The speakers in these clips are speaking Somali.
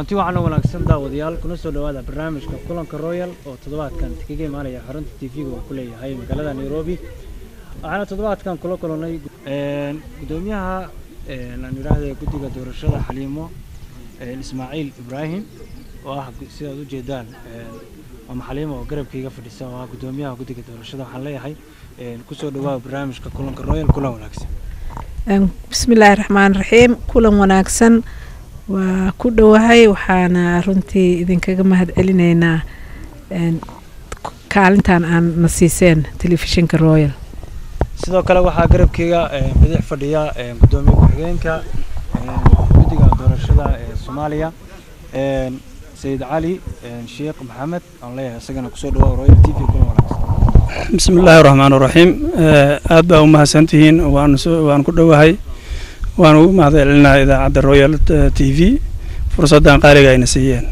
kulanti waxaana wanaagsan daawadayaal kuna soo dhowaada barnaamijka kulanka royal oo toddobaadkan kaga imaanaya xarunta tv-ga uu ku leeyahay magaalada nairobi waxaana toddobaadkan kula kulannay gudoomiyaha aan idhaahda guddiga doorashada xaliimo ismaaciil ibraahim oo ah sidaad u jeedaan ama xaliimo oo garabkayga fadhisa oo ah gudoomiyaha guddiga doorashada waxaan leeyahay kusoo dhawaada barnaamijka kulanka royal kulan wanaagsan bismillaahi raxmaan raxiim kulan wanaagsan waa ku dhowahay waxaana runtii idinkaga mahad celinaynaa kaalintan aan na siiseen telefishinka royal sidoo kale waxaa garabkeyga bidix fadhiya gudoomiye ku-xigeenka guddiga doorashada ee soomaaliya sayid cali sheekh maxamed aan leeyahay isagana kusoo dhawaada royal t v kulan wanaagsan bismi illaahi raxmaan raxiim aad baa u mahadsantihiin waan ku dhowahay waan ugu mahad celinaa idaacadda royal t v fursaddan qaaliga ayna siiyeen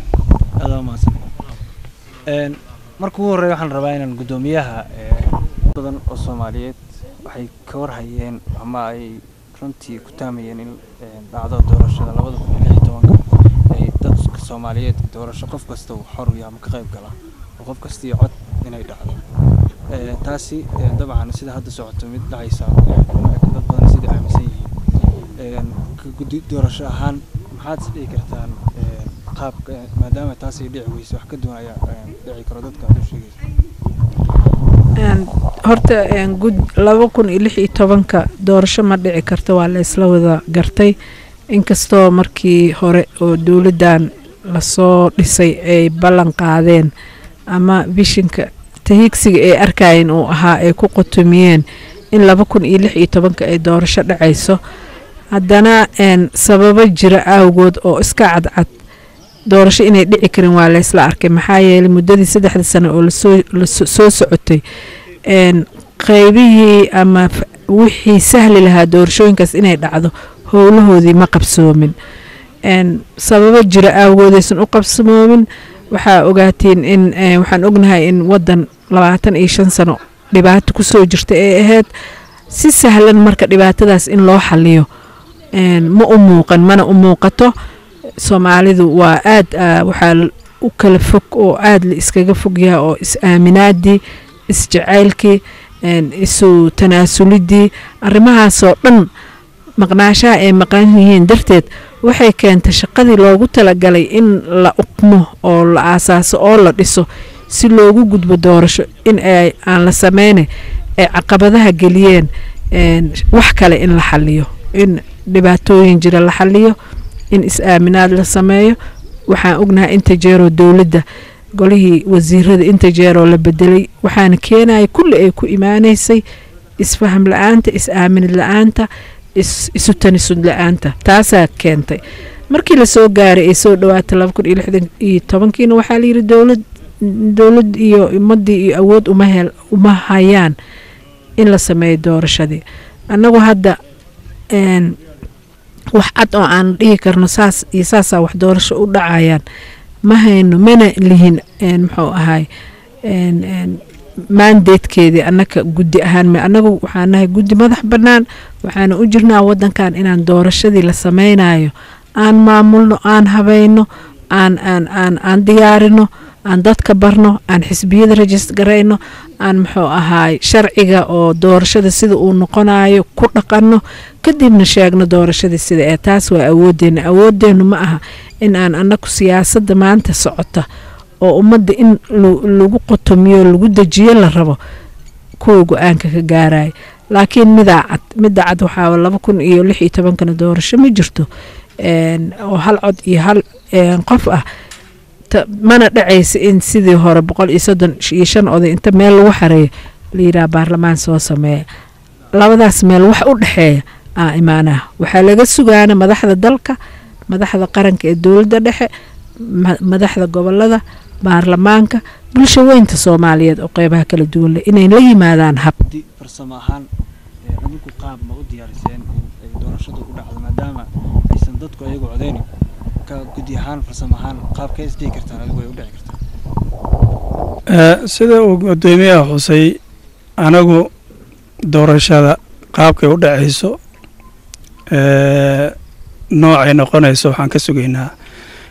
marka ugu horreya waxaan rabaa inaan guddoomiyaha badan oo soomaaliyeed waxay ka warhayeen ama ay runtii ku taamayeen in dhacdo doorashada labada kun iyo lix iyo tobanka ay dadka soomaaliyeed doorasho qof kasta uu xor yahay ama ka qayb gala oo qof kasta iyo cod inay dhacdo taasi dabcan sida hadda socoto mid dhacaysa dad badan sidai aaminsan yihiin guddi doorasho ahaan maxaad is dhihi kartaan qaabka maadaama taasay dhici weyso wax ka duwan ayaa dhici karo dadka aad u sheegaysa horta gud laba kun iyo lix iyo tobanka doorasho ma dhici karto waa la isla wada gartay inkastoo markii hore oo dowladdan lasoo dhisay ay ballan qaadeen ama bishinka tahigsiga ay arkayeen uu ahaa ay ku qotomiyeen in laba kun iyo lix iyo tobanka ay doorasho dhacayso haddana sababo jira awgood oo iska cadcad doorasho inay dhici karin waa laysla arkay maxaa yeelay muddadii saddexda sano oo lasoo socotay qaybihii ama wixii sahli lahaa doorashooyinkaas inay dhacdo howlahoodii ma qabsoomin sababo jira awgoodaysan u qabsamoomin waxaa ogaatiin in waxaan ognahay in wadan labaatan iyo shan sano dhibaato kusoo jirta ay ahayd si sahlan marka dhibaatadaas in loo xaliyo ma u muuqan mana u muuqato soomaalidu waa aad waxaa u kala fog oo aad la iskaga fogyaha oo is-aaminaadii is-jacaylkii isu tanaasulidii arrimahaasoo dhan maqnaashaha ay maqan yihiin darteed waxay keentay shaqadii loogu talagalay in la uqmo oo la aasaaso oo la dhiso si loogu gudbo doorasho in aan la sameyne ay caqabadaha geliyeen wax kale in la xaliyo in dhibaatooyin jira la xaliyo in is-aaminaad la sameeyo waxaan ognahay inta jeeroo dowladda golihii wasiirada inta jeeroo la bedelay waxaana keenaya kulli ay ku imaaneysay isfaham la-aanta is-aaminid la-aanta isu tanisud la-aanta taasaa keentay markii lasoo gaaray ay soo dhawaatay laba kun iyo lixdan iyo tobankiina waxaa layidhi dowlad dowlad iyo ummadii iyo awood uma hel uma hayaan in la sameeyo doorashadii annagu hadda wax cad oo aan dhihi karno saas iyo saasaa wax doorasho u dhacayaan ma hayno mana lihin muxuu ahay maandeedkeedii annaka guddi ahaan annagu waxaan nahay guddi madax bannaan waxaana u jirnaa wadankan inaan doorashadii la sameynayo aan maamulno aan habayno aan aan aan aan diyaarino aan dadka barno aan xisbiyada rajist garayno aan muxuu ahaay sharciga oo doorashada sida uu noqonayo ku dhaqanno kadibna sheegno doorashadii sida ee taas waa awoodeenna awoodeennu ma aha in aan annagu siyaasadda maanta socota oo ummadda in lagu qotomiyo lagu dejiyo la rabo kuwa go-aanka ka gaaraya laakiin midaa cad midda cad waxaa laba kun iyo lix iyo tobankana doorasho ma jirto oo hal cod iyo hal qof ah mana dhacaysa in sidii hore boqol iyo soddon iyo shan oday inta meel lagu xareeyo layidhaha baarlamaan soo sameeya labadaas meel wax u dhexeeya aa imaanaha waxaa laga sugaana madaxda dalka madaxda qaranka ee dowladda dhexe madaxda gobolada baarlamaanka bulsho weynta soomaaliyeed oo qeybaha kala duwan leh inay la yimaadaan hab farsamo ahaan adinku qaab ma u diyaariseen in ay doorashadu u dhacdo maadaama aysan dadku ayagu codeynin ka guddi ahaan farsamo ahaan qaabkee is dhihi kartaan adigu ay u dhici kartaa sida uu gudoomiyaha xusay anagu doorashada qaabkay u dhacayso noocay noqonayso waxaan ka sugaynaa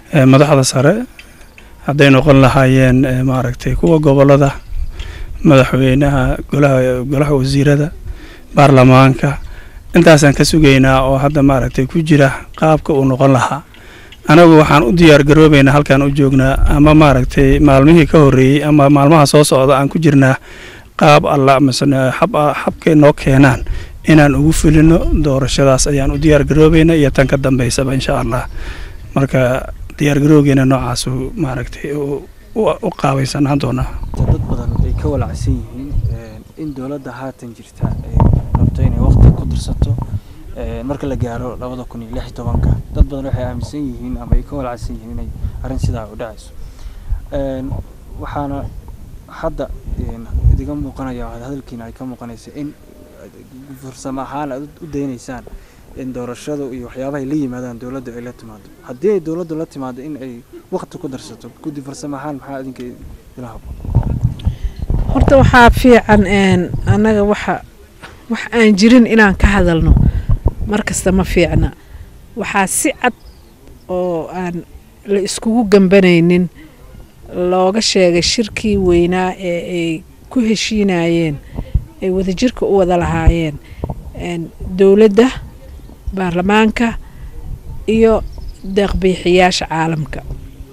madaxda sare hadday noqon lahaayeen maaragtay kuwa gobolada madaxweynaha golaha golaha wasiirada baarlamaanka intaasaan ka sugaynaa oo hadda maaragtay ku jira qaabka uu noqon lahaa anagu waxaan u diyaar garoobaynaa halkaan u joognaa ama maaragtay maalmihii ka horreeyey ama maalmaha soo socda aan ku jirnaa qaab alla misne xab xabkay noo keenaan inaan ugu fulino doorashadaas ayaan u diyaar garoobayna iyo tan ka dambaysaba insha allah marka diyaar garowgeena noocaasu maaragtay u qaabaysanaan doonaa dad badan ay ka walacsan yihiin in dowladda haatan jirta ay rabto inay waqti ku dirsato marka la gaaro labada kun iyo lix iyo tobanka dad badan waxay aaminsan yihiin ama ay ka walacsan yihiin inay arrin sidaa u dhacayso waxaana hadda idiga muuqanaya hadalkiina ay ka muuqanaysa in farsamo ahaan aad u daynaysaan in doorashadu iyo waxyaabaha ay la yimaadaan dowladda ay la timaado haddii ay dowladdu la timaado in ay waqti ku darsato guddi farsamo ahaan maxaa idinka ila habboon horta waxaa fiican annaga waxa wax aan jirin inaan ka hadalno mar kasta ma fiicna waxaa si cad oo aan la iskugu gambanaynin looga sheegay shirkii weynaa ee ay ku heshiinayeen ay wadajirka u wada lahaayeen dowladda baarlamaanka iyo deeqbiixiyaasha caalamka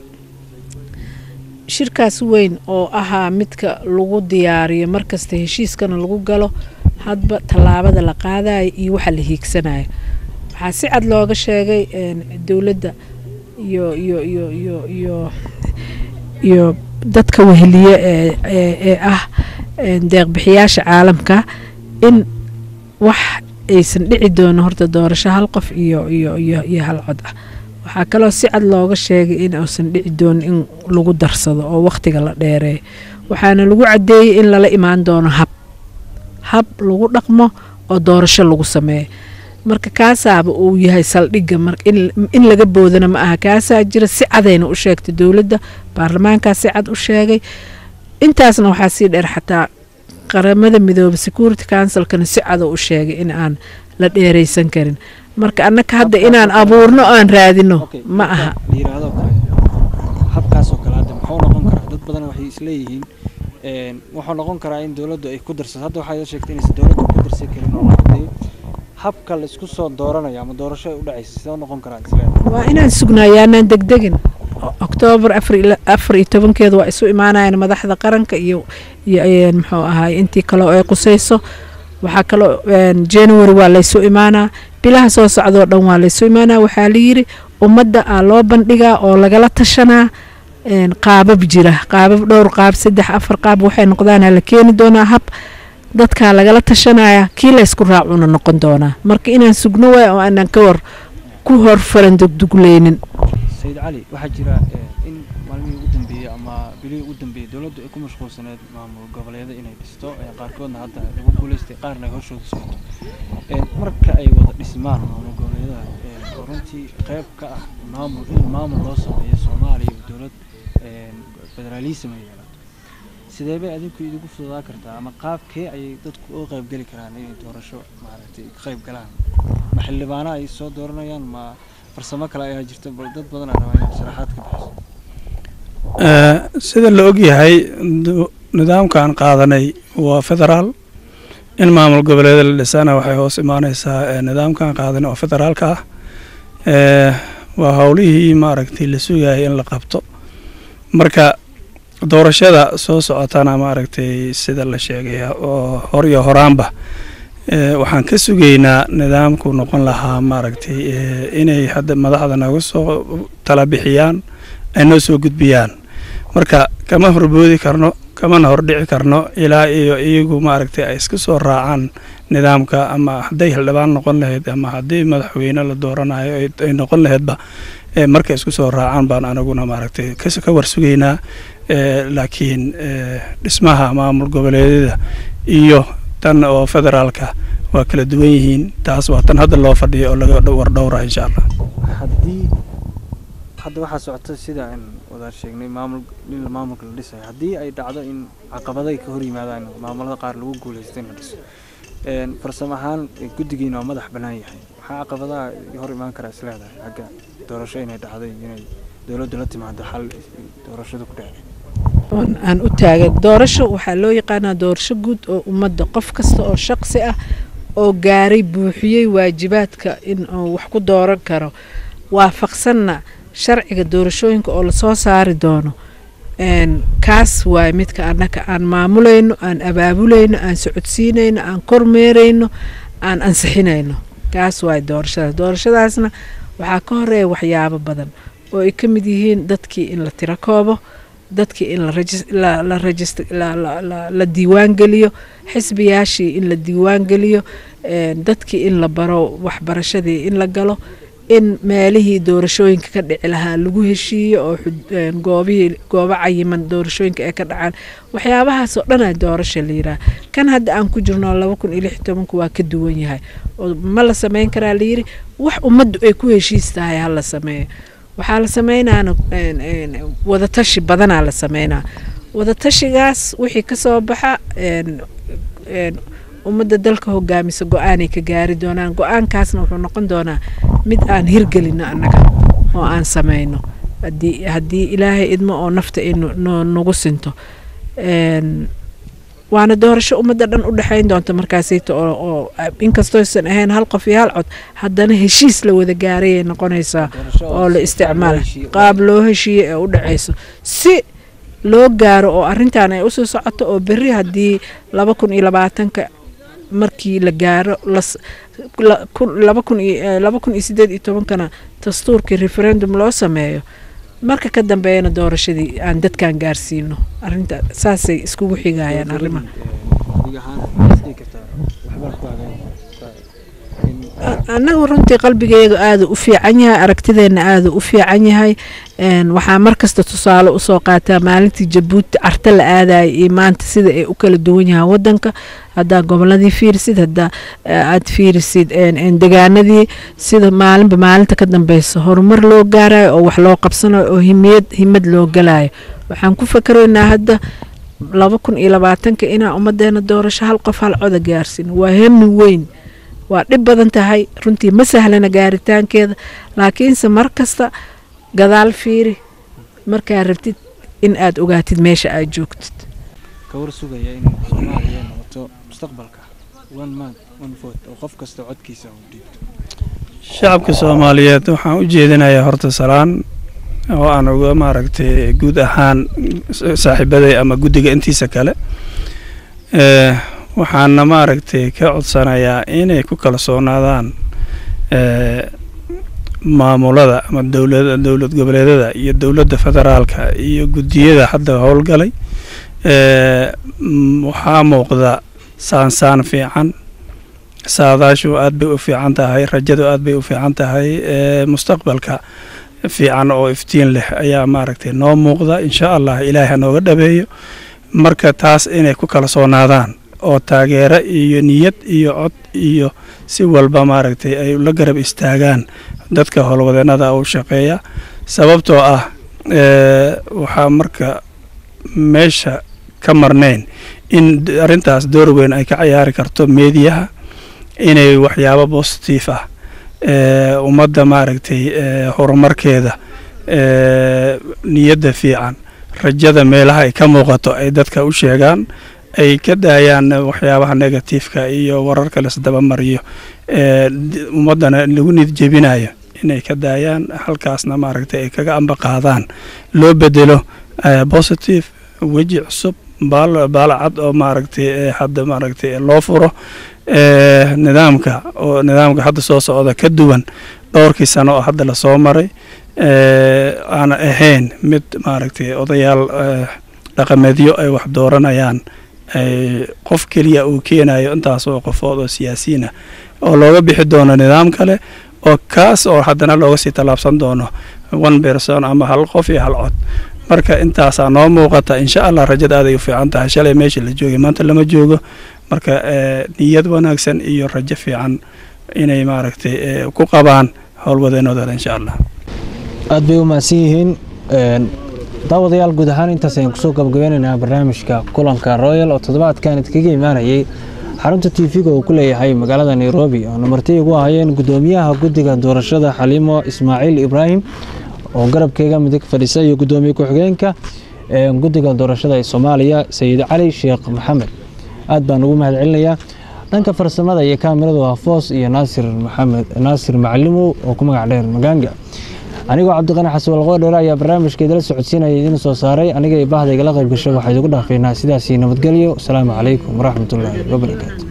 shirkaas weyn oo ahaa midka lagu diyaariyo markasta heshiiskana lagu galo hadba tallaabada la qaadayo iyo waxa la hiigsanayo waxaa si cad looga sheegay dowladda iyo iyo iyo iyo iyo iyo dadka weheliye ee ee ah deeqbixiyaasha caalamka in wax aysan dhici doono horta doorasho hal qof iyo iyo iyo iyo hal cod ah waxaa kaloo si cad looga sheegay in uusan dhici doonin in lagu darsado oo wakhtiga la dheereeyo waxaana lagu caddeeyey in lala imaan doono hab hab lagu dhaqmo oo doorasho lagu sameeyo marka kaasaaba uu yahay saldhigga in laga boodana ma aha kaasaa jira si cadayna u sheegtay dowladda baarlamaankaa si cad u sheegay intaasna waxaa sii dheer xataa qaramada midooba security councilkana si cadow u sheegay in aan la dheeraysan karin marka annaka hadda inaan abuurno aan raadino ma aha layiraahdo kale habkaasoo kale hadda muxuu noqon karaa dad badan waxay isleeyihiin wuxuu noqon karaa in dowladdu ay ku darsato hadda waxaa sheegtay inaysan dowladdu ku darsan karin oo noqotay habka la isku soo dooranayo ama doorasho ay u dhacaysa sidoo noqon karaa isleedahay waa inaan sugnayaanaan degdegin oktoobar afar iyo tobankeeda waa isu imaanayaan madaxda qaranka iyo iyo muxuu ahaay intii kaleo ay qusayso waxaa kaloo january waa laysu imaanaa bilaha soo socdoo dhan waa laysu imaanaa waxaa layidhi ummadda aa loo bandhigaa oo lagala tashanaa qaabab jira qaabab dhowr qaab saddex afar qaab waxay noqdaana la keeni doonaa hab dadkaa lagala tashanaya kii laysku raacuna noqon doonaa marka inaan sugno waay oo aanan ka war ku hor faran dugdugleynin sayid cali waxaa jira in maalmihii ugu dambeeyey ama bilihii ugu dambeeyey dowladdu ay ku mashquulsaneed maamul goboleeda inay dhisto qaarkoodna hadda lagu guuleystay qaarna ay horshooda socoto marka ay wada dhismaan maamul goboleedaha oo runtii qayb ka ah maamul in maamul loo sameeyo soomaaliya iyo dowlad federaalism ay yeelato sidee bay adinku idigu fududaa kartaa ama qaabkee ayay dadku uga qayb geli karaan inay doorasho maaragtay ka qayb galaan ma xildhibaano ay soo dooranayaan ma farsamo kale ayaa jirta bal dad badan aa rabaa inaad sharaxaad ka bixiso sida la og yahay nidaamkan qaadanay waa federaal in maamul goboleeda la dhisana waxay hoos imaaneysaa nidaamkan qaadanay oo federaalka ah waa howlihii maaragtay la sugayay in la qabto marka doorashada soo socotana maaragtay sida la sheegay oo hor iyo horaanba waxaan ka sugaynaa nidaamku noqon lahaa maaragtay inay hadda madaxda naga soo tala bixiyaan ay noo soo gudbiyaan marka kama horboodi karno kamana hordhici karno ilaa iyo iyagu maaragtay ay iska soo raacaan nidaamka ama hadday hildhibaan noqon lahayd ama haddii madaxweyne la dooranayo ay noqon lahaydba markay isku soo raacaan baan anaguna maaragtay ka warsugaynaa laakiin dhismaha maamul goboleedyada iyo tan oo federaalka waa kala duwan yihiin taas waa tan hadda loo fadhiyo oo laga wardhowra insha allah haddii hadda waxaa socota sida aan wadaar sheegnay maamul in maamulka la dhisayo haddii ay dhacdo in caqabaday ka hor yimaadaan maamulada qaar lagu guulaysto in la dhiso farsamo ahaan guddigiina waa madax bannaan yahay maxaa caqabadaha hor imaan karaa isleedahay xagga doorasho inay dhacday inay dowladdu la timaado xal doorashadu ku dhacay oon aan u taagan doorasho waxaa loo yaqaanaa doorasho guud oo ummadda qof kasta oo shaqsi ah oo gaaray buuxiyey waajibaadka in uu wax ku dooran karo waafaqsanna sharciga doorashooyinka oo lasoo saari doono kaas waay midka annaka aan maamulayno aan abaabulayno aan socodsiinayno aan kormeerayno aan ansixinayno kaas waay doorashadaas doorashadaasna waxaa ka horeeya waxyaabo badan oo ay ka mid yihiin dadkii in la tiro koobo dadkii in la diiwaangeliyo xisbiyaashii in la diiwaangeliyo dadkii in la baro waxbarashadii in la galo in meelihii doorashooyinka ka dhici lahaa lagu heshiiyo oo goobihii goobo cayiman doorashooyinka ee ka dhacaan waxyaabahaasoo dhanaa doorasha la yiraa kan hadda aan ku jirno laba kun iyo lix tobanku waa ka duwan yahay oo ma la sameyn karaa layiri wax ummaddu ay ku heshiis tahay ha la sameeyo waxaa la sameynaana wadatashi badanaa la sameynaa wadatashigaas wixii kasoo baxa ummadda dalka hogaamisa go-aanay ka gaari doonaan go-aankaasna wuxuu noqon doonaa mid aan hirgelino annaga oo aan sameyno haddii ilaahay idmo oo nafta ay nagu sinto waana doorasho ummadda dhan u dhexayn doonta markaasayta oo inkastooysan ahayn hal qof iyo hal cod haddana heshiis la wada gaarayay noqonaysaa oo la isticmaala qaab loo heshiiye ee u dhacayso si loo gaaro oo arintan ay usoo socoto oo berri haddii laba kun iyo labaatanka markii la gaaro laba kun iyo sideed iyo tobankana dastuurkii referendum loo sameeyo marka ka dambeeyana doorashadii aan dadkan gaarsiino arinta saasay iskugu xigayaan arrimaha annagu runtii qalbigeega aada u fiican yahay aragtideenna aada u fiican yahay waxaa markasta tusaale usoo qaataa maalintii jabuuti carta la aadaya iyo maanta sida ay u kala duwan yahaan wadanka haddaa goboladii fiirisid haddaa aad fiirisid degaanadii sida maalinba maalinta ka dambeysa horumar loo gaarayo oo wax loo qabsanayo oo himiyad himad loo galayo waxaan ku fakaraynaa hadda laba kun iyo labaatanka inaa ummadeena doorasho hal qof hal coda gaarsin waa hemi weyn waa dhib badan tahay runtii ma sahlana gaaritaankeeda laakiinse mar kasta gadaal fiiri markaa rabtid in aad ogaatid meesha aad joogtid kawar sugaya in soomaaliya noqoto mustaqbalka one man one vote oo qof kasta codkiisa uu dhiibto shacabka soomaaliyeed waxaan u jeedinayaa horta salaan oo aan uga maaragtay guud ahaan saaxiibaday ama guddiga intiisa kale waxaana maaragtay ka codsanayaa inay ku kalsoonaadaan maamulada ama dowlad dowlad goboleedada iyo dowladda federaalka iyo guddiyada hadda howlgalay waxaa muuqda saansaan fiican saadaashu aad bay u fiican tahay rajadu aad bay u fiican tahay mustaqbalka fiican oo iftiin leh ayaa maaragtay noo muuqda insha allah ilaahay hanooga dhabeeyo marka taas inay ku kalsoonaadaan oo taageero iyo niyad iyo cod iyo si walba maaragtay ay la garab istaagaan dadka howlwadeennada u shaqeeya sababtoo ah waxaa marka meesha ka marnayn in arrintaas door weyn ay ka ciyaari karto meediyaha inay waxyaabo bositif ah ummadda maaragtay horumarkeeda niyadda fiican rajada meelaha ay ka muuqato ay dadka u sheegaan ay ka daayaan waxyaabaha negatifeka iyo wararka laisdabamariyo ummaddana lagu nid jebinayo inay ka daayaan halkaasna maaragtay ay kaga amba qaadaan loo bedelo positive weji cusub baalacad oo maaragtay hadda maaragtay loo furo nidaamka oo nidaamka hadda soo socda ka duwan dhowrkii sano oo hadda lasoo maray aana ahayn mid maaragtay odayaal dhaqameedyo ay wax dooranayaan qof keliya uu keenayo intaasoo qofood oo siyaasiyiinah oo looga bixi doono nidaam kale oo kaas oo haddana looga sii tallaabsan doono one person ama hal qof iyo hal cod marka intaasaa noo muuqata insha allah rajada aaday u fiican tahay shalay meesha la joogay maanta lama joogo marka niyad wanaagsan iyo rajo fiican inay maaragtay ku qabaan howlwadeenooda insha allah aad bay u mahadsan yihiin daawadayaal guud ahaan intaas ayaan kusoo gabagabeynaynaa barnaamijka kulanka royal oo toddobaadkan idkaga imaanayay xarunta tv-ga uu ku leeyahay magaalada nairobi oo namarti ugu ahayeen guddoomiyaha guddiga doorashada xaliimo ismaaciil ibraahim oo garabkeyga midig fadhisa iyo gudoomiye ku-xigeenka guddiga doorashada ee soomaaliya sayid cali sheekh maxamed aad baan ugu mahad celinayaa dhanka farsamada iyo kaamiradu waa foos iyo naasir maxamed naasir macalimow oo ku magac dheer magaanga anigoo cabdiqani xasan walqoodheere ayaa barnaamijkeedala socodsiinaya idiin soo saaray aniga iyo bahda igala qayb gasho waxaa idigu dhaafeynaa sidaasii nabadgelyo asalaamu calaykum waraxmatullaahi wabarakaatu